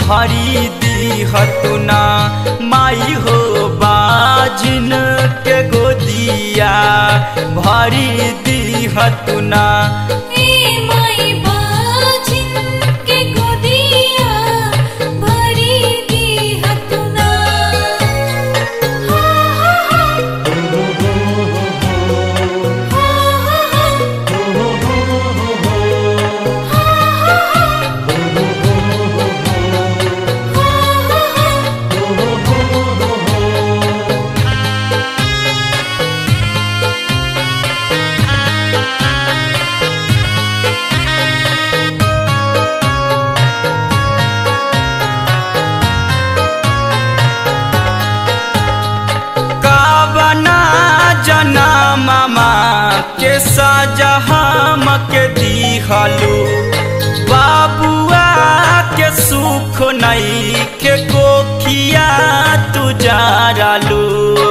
भरी दीहतुना माई हो बाजिन के गोदिया भरी दीहतुना ए माई बाजिन के गोदिया भरी दीहतुना हा हा हा काबना जना मामा के सजा हम के दिहलू बाबुआ के सुख नहीं के कोखिया तू जारालू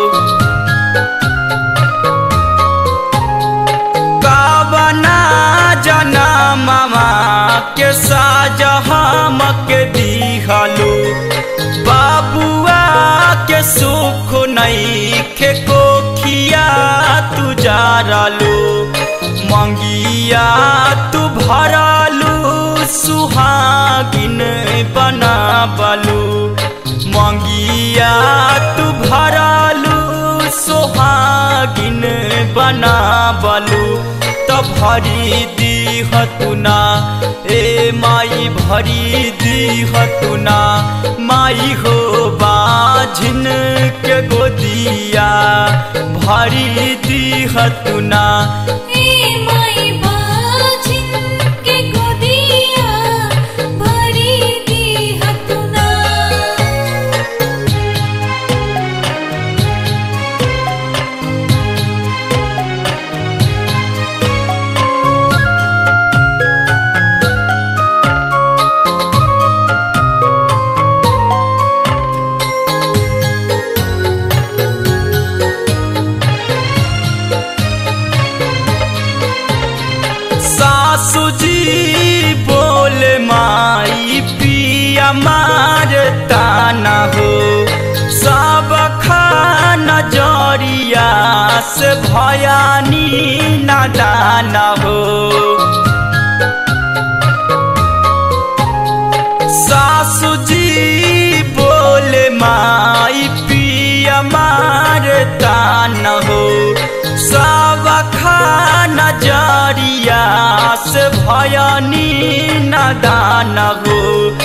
काबना जना मामा के साजा हम के दिहलू बाबुआ के सुख नहीं के कोखिया तू जारालू मंगिया तू भरालू सुहागिन बना बलू मंगिया तू भरालू सुहागिन बना बलू त भरी दीहतुना ए माई भरी दीहतुना माई हो बाझिन के गोदिया भरी दीहतुना ए माई बाजिन के गोदिया भरी दीहतुना सासु जी बोले माई पिया मारता न हो सब खाना जरिया से भयानी नादान हो सासु जी बोले माई पिया मारता न हो सब खाना जरिया से भयानी नदान हो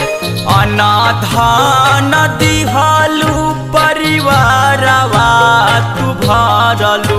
अनाधान दिहालू परिवारवा तू भरलू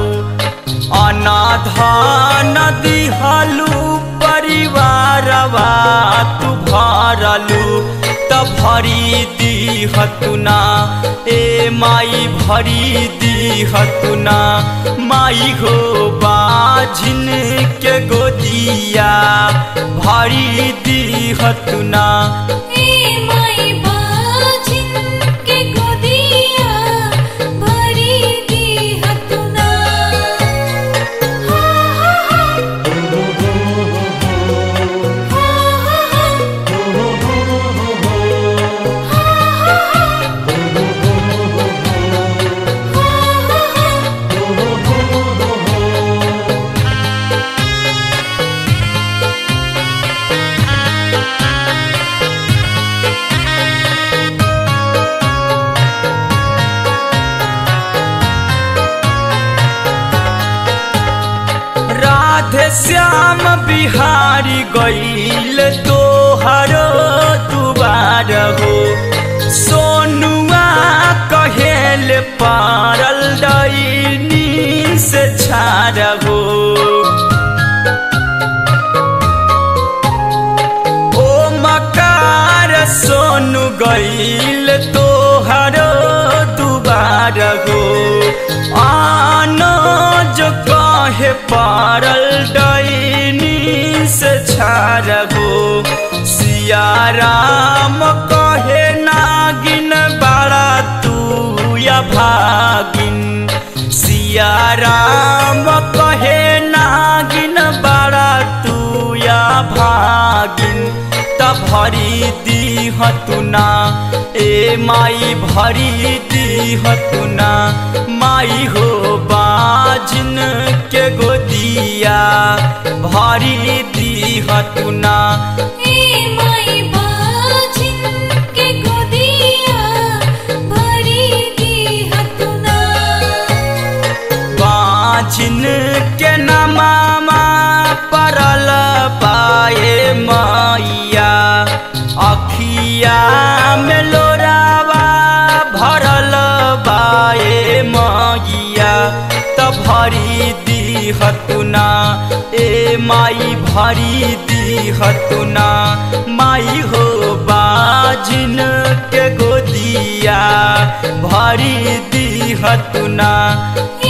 अनाधान दिहालू परिवारवा तू भरलू त भरी दीहतुना ए माई भरी दीहतुना माई हो बाझिन के गोदिया भरी दीहतुना ए माई बाजिन के गोदिया भरी दीहतुना हा हा हा राधे श्याम बिहारी गईल तोहरो दुबार हो सोनुआ कहेल पारल डईनी से छार हो ओ मकार सोनु गईल तोहरो दुबार हो आनो जो कहे पारल डईनी से छार हो सिया राम कहे नागिन बड़ा तू या भागिन सिया राम कहे नागिन बड़ा तू या भागिन त भरी दी हतुना ए माई भरी दी हतुना माई हो बाजिन के गोदिया भरी दी हतुना ए माई बाजिन के गोदिया भरी दी हतुना बाजिन के नमामा परल पाए मैया अखिया में लोरावा भरल बाए मैया त भरी दी हतुना ए माई भरी दी हतुना माई हो बाजिन के गोदिया भरी दी हतुना